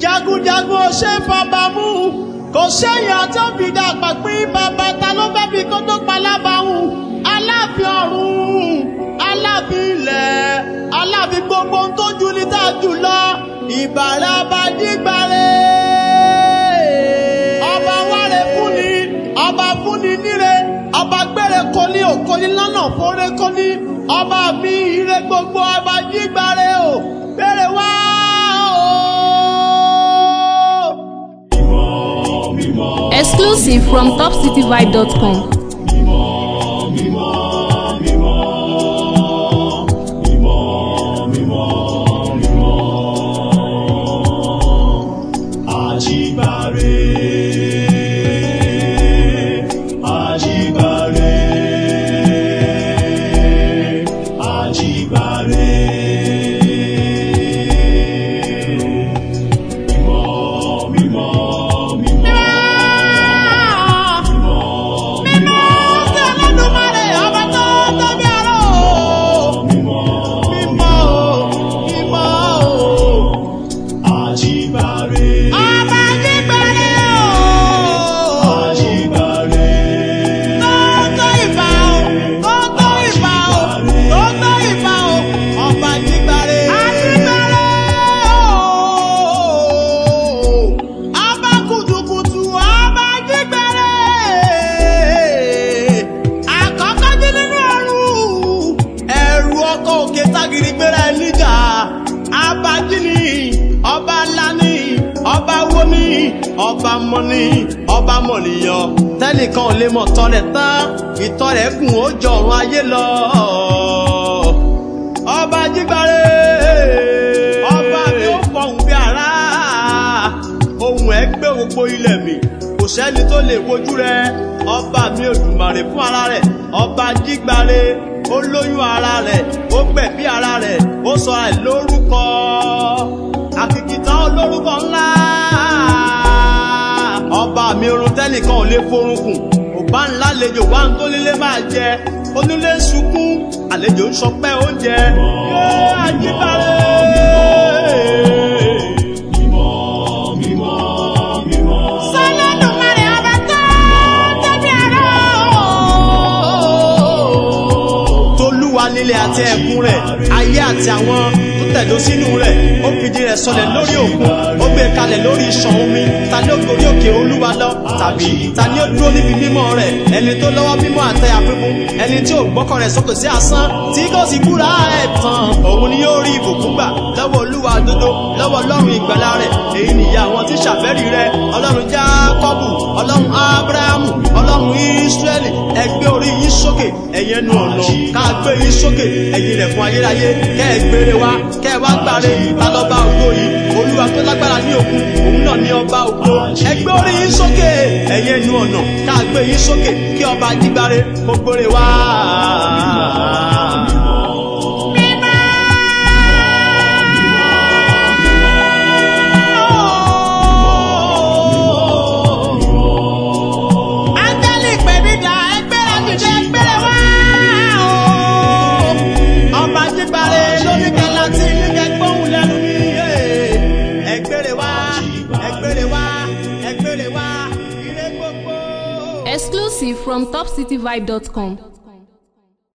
jagunjagun ò ṣe fọba mú kò séèyàn tó fi dàgbà pín bàbá ta ló fẹ́ fi kó tó pa lábàáhùn aláàfin ọ̀run aláàfin ilẹ̀ aláàfin gbogbo ohun tó ju ní tá a jù lọ ìbàrẹ̀ abadígbàre ọba wáre fúnni ọba fúnni níre ọba gbére kọ́ni òkọ́ni lọ́nà fọ́rẹ́ kọ́ni ọba mi ire gbogbo ọba jígbàre o bẹ̀rẹ̀ wá o. Exclusive from topcityvibe.com. Àjíbáre, àjíbáre, àjíbáre. Mímọ́, mímọ́, mímọ́. Mímọ́ sí Olódùmarè, ọba tó tóbi ọ̀rọ̀ o. Mímọ́, mímọ́ o, mímọ́ o. Àjíbáre. Ọba Àjíbáre o. Àjíbáre. Tótó ìbà o, tótó ìbà o, tótó ìbà o. Ọba Àjíbáre. Àjíbáre o. Ọba kùtùkùtù, ọba Àjíbáre. Àkọ́kọ́ jí nínú ọ̀run. Ẹ̀rù ọkọ̀ òkè tágìrì gbéra ẹ̀ níjà. Abájí ni, ọba ńlá ni, ọba wo ni, ọba mọ ni, ọba mọ̀nìyàn. Tẹ́nìkan ò lè mọ̀ tán rẹ̀ tán, ìtọ́ rẹ̀ gùn ó jọ ọ̀run ayé lọ. Ọba Jígbáre, ọba mi ó fọhùn bí ara, ohùn ẹ̀ gbé gbogbo ilẹ̀ mi kò sẹ́ni tó lè wojú rẹ ọba mi Òdùmarè fún ara rẹ̀ ọba Jígbáre ó lóyún ara rẹ̀ ó gbẹ̀bí ara rẹ̀ ó sọ ẹ̀ lórúkọ àkìkìtàn olórúkọ ńlá ọba mi orun tẹ́nìkan ò lè forúnkùn ọba ńlá lejò wá ń tó nílé máa jẹ onílé ń sunkún àlejò ń sọpẹ́ oúnjẹ yé Àjíbáre. Sọlọ́dúnmarè ọba tó tóbi ọ̀rọ̀ o. Tolúwa nílé àti ẹ̀kún rẹ̀, ayé àti àwọn tó tẹ̀dó sínú rẹ̀, ó fìdí rẹ̀ sọlẹ̀ lórí òkun, ó gbé kalẹ̀ lórí ìṣàn omi, ta ni ó gorí òkè Olúwa lọ, tàbí ta ni ó dúró níbi mímọ́ rẹ̀, ẹni tó lọ́wọ́ mímọ́ àtẹ̀yà fífún, ẹni tí ò gbọ́kàn rẹ̀ sókè sí asán, tí kò sì búra ẹ̀ tán, òun ni yóò rí ìbùkún gbà lọ́wọ́ Olúwa dodo, lọ́wọ́ Ọlọ́run ìgbàlà rẹ̀, èyí nìyà àwọn tí ṣàfẹ́rí rẹ̀, Ọlọ́run Jákọ́bù, Ọlọ́run Ábúráhámù, Ọlọ́run Ísírẹ́lì, ẹ gbé orí yín sókè, ẹ̀yin ẹnu ọ̀nà, ká gbé yín sókè, ẹ̀yin ilẹ̀kùn ayérayé, kẹ́ ẹ gbére wá, kẹ́ ẹ wá gbàre, ta lọ́ba ògo yìí, Olúwa tó lágbára ní òkun, òun náà ní ọba ògo, ẹ gbé orí yín sókè, ẹ̀yin ẹnu ọ̀nà, ká gbé yín sókè, kí ọba Jígbáre kó gbére wá. Áńgẹ́lì pèmídà ẹgbẹ́rẹ́ dìde ẹgbẹ́rẹ́ wá o. Ọba Jígbáre lórí kẹlá tí níkẹ́ gbóhùn lẹ́nu mi. Ẹgbẹ́rẹ́ wá, ẹgbẹ́rẹ́ wá, ẹgbẹ́rẹ́ wá, ire gbogbo. Exclusive from topcityvibe.com.